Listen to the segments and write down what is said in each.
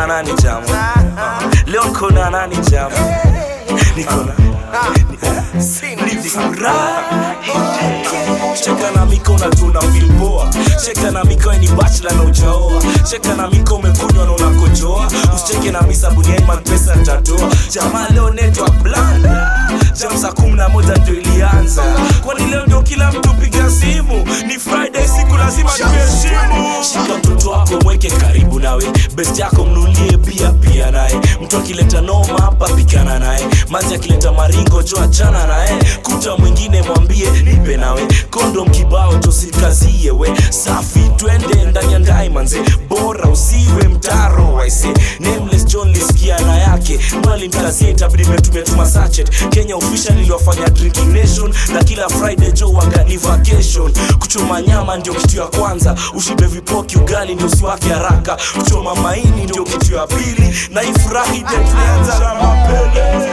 nani jamu leo niko na nani jamu niko na ni furaha cheka na miko na tuna vilboa cheka na miko ni bachla na ujaoa cheka na miko umekunywa na unakojoa usicheke na misa buniaiman pesa tatoa jamaa leo netwa blanda jam saa kumi na moja ndio ilianza kwani leo ndio kila mtu piga simu ni friday siku lazima tuheshimu shika mtoto wako mweke karibu nawe best yako mnulie pia pia naye mtu akileta noma hapa pikana naye mazi akileta maringo jo achana naye kuta mwingine mwambie nipe nawe kondom kibao tosikazie we safi twende ndani ya ndai manze bora usiwe mtaro waise nameless john lisikia na yake mbali mkazie itabidi metumetuma sachet kenya official iliwafanya drinking nation na kila friday jo wagani vacation kuchoma nyama ndio kitu ya kwanza ushibe vipoki ugali ndio usiwake haraka kuchoma maini ndio kitu ya pili na ifurahi de tulianza na mapele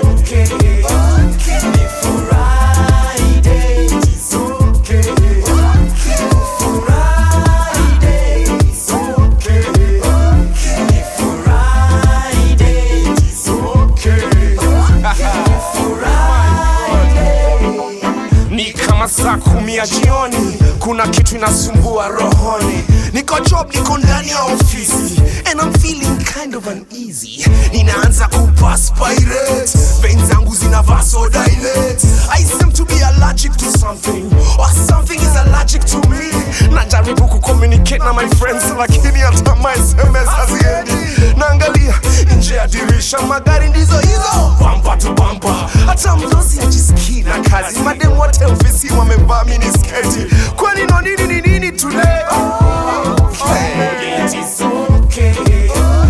ni kama saa kumi ya jioni kuna kitu inasumbua rohoni niko job niko ndani ya ofisi and I'm feeling kind of uneasy ninaanza kupaspirate vein zangu zina vasodilate I seem to be allergic to something or something is allergic to me najaribu kucommunicate na my friends lakini hata my sms haziendi naangalia nje ya dirisha magari ndizo hizo bampa tu bampa hata mdosi ajisikii na kazi madem wote ofisi wamevaa minisketi kwani no nini ni nini today okay. It is okay.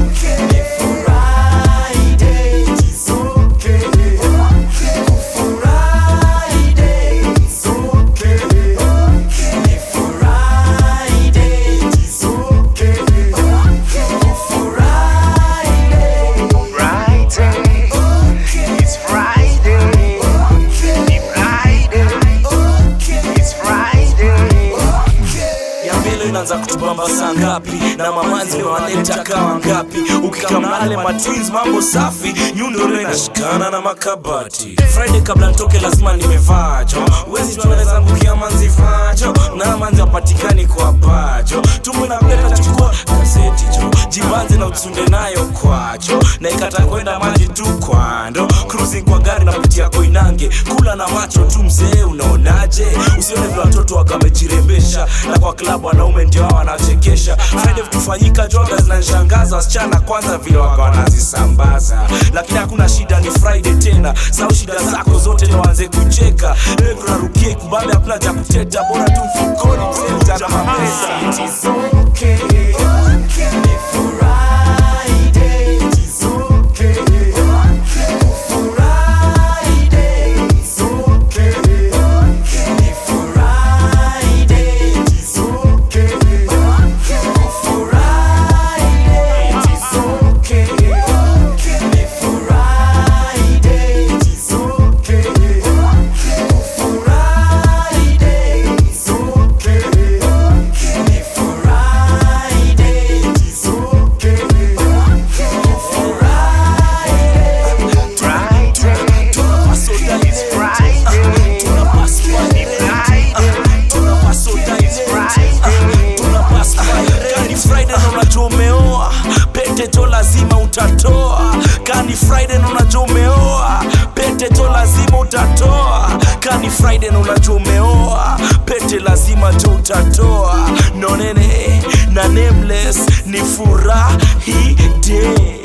Friday. It's Friday. It's Friday. It's Friday. ya mbele inaanza kutubamba saa ngapi na mamanzi wanaleta kawa ngapi ukikamnale matwins mambo safi nyundo inashikana na makabati friday kabla nitoke lazima nimevajo wezi tunaweza ngukia manzi vajo na manzi wapatikani kwa bajo tumu na mleta chukua gazeti jo jibanze na utunde nayo kwacho na ikata kwenda maji tu kwando cruising kwa gari napitia koinange kula na macho tu mzee unaonaje usione vile watoto wakamejirembesha na kwa klabu wanaume ndio hao wanachekesha friday vitufanyika joga zinanishangaza wasichana kwanza vile waka wanazisambaza lakini hakuna shida ni friday tena sau shida zako zote ni waanze kucheka leo tunarukie kubambe hakuna cha kuteta bora tu mfukoni mzee mtana mapesa It's okay. Kani Friday na unajua umeoa pete to lazima utatoa. Kani Friday na unajua umeoa pete to lazima utatoa. Kani Friday na unajua umeoa pete lazima to utatoa. Nonene na nameless ni furahi day